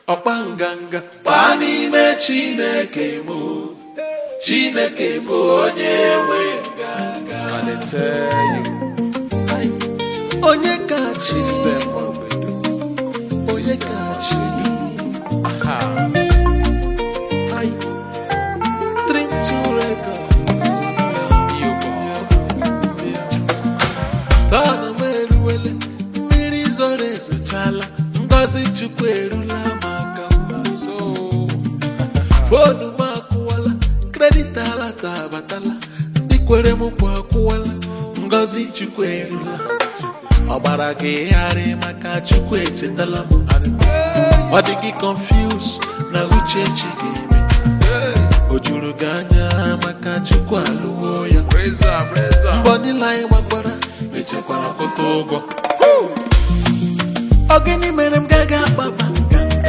ọkpa nganga kpaa n'ime chineke mụ chineke bụ onye nwe nganga I dey tell you. Ai, onye kachi System obodo. onye kachi Aha. Ai, dream to record tọnụ m eruwele mmiri zoro ezochala ngozi chukwu erula maka mma So, fonu m akwụwala kredit alata abatala ndị kwere m kwa akwụwala ngozi chukwu erula ọ gbara gị gharị maka chukwu echetala m ọ dị gị confuse na uche chi ga-eme o juru gị anya maka chukwu alụwo ya praise am, praise am. mbọ niile anyị gbakwara echekwara kwụta ụgwọ ọ gịnị mere m gaghị akpaba nganga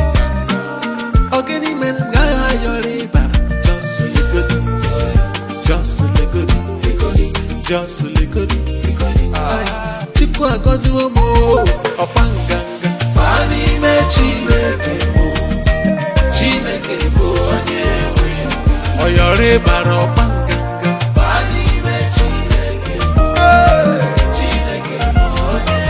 ọ gịnị mere m gaghị ayọrọ ịbara just legodi just legodi just legodi Ai, chukwu agọziwo m o, ọkpa nganga baa n'ime chineke mụ chineke bụ onye nwe ọyọrọ ịbara ọkpa nganga baa n'ime chineke mụ chineke bụ onye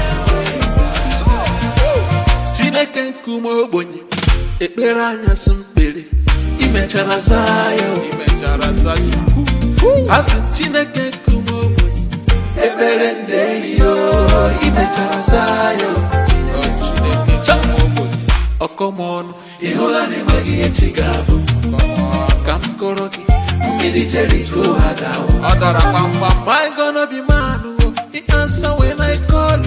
chineke nkume ogbenye ekpere anyasị mkpere imechara zaa ya o. Imechara zachukwu. asị m chineke nkume ogbenye ekpere ndeyo imechara zaa ya o. Oh, Chineke chọrọ obodo. ọkọmọnụ ị hụla na enweghị ihe chi ga-abụ Come on. ka m kọrọ gị mmiri jeriko ha dawo Ọ dara kpamkpam. My gonna be man, oh, he answer when I call,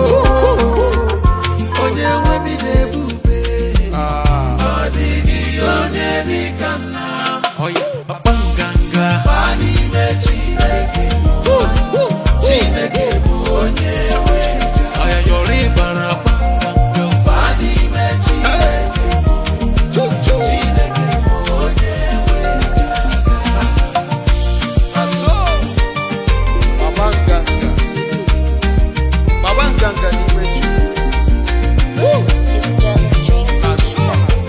oh. Onye nwe mi na-ebube, Ah. ọ dịghị onye dị ka nna. Oh, yeah. Ọkpa nganga, baa n'ime Chineke mụ. Chineke bụ onye nwe nja. Ọya yọrọ ịbara ọkpa nganga, baa n'ime Chineke mụ. Chineke bụ onye nwe nja. Aso. Baba Nganga. Baba Nganga n'ime Chukwu. It's just strings. Aso.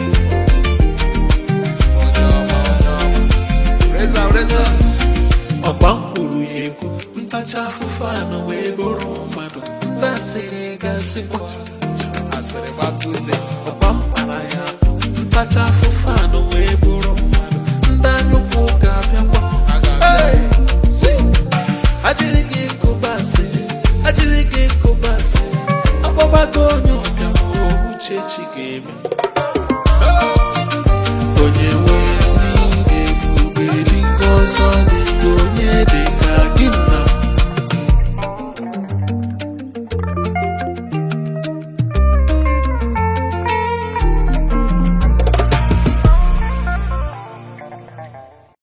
Onye ọma, onye ọma. Praise am, praise am. ọgba mkpụrụ ya ekwu ntacha afụfụ anụ wee bụrụ mmadụ ndị asịrị gasịkwa Asịrị gbapụle. ọgba mkpara ya ntacha afụfụ anụ wee bụrụ mmadụ ndị anyụkwu ga-abịakwa A ga-abịa. Hey! Si! ajịrị gị kụba asịrị ajịrị gị kụba asịrị akpọbago onye ọbịa ma uche chi ga-eme onye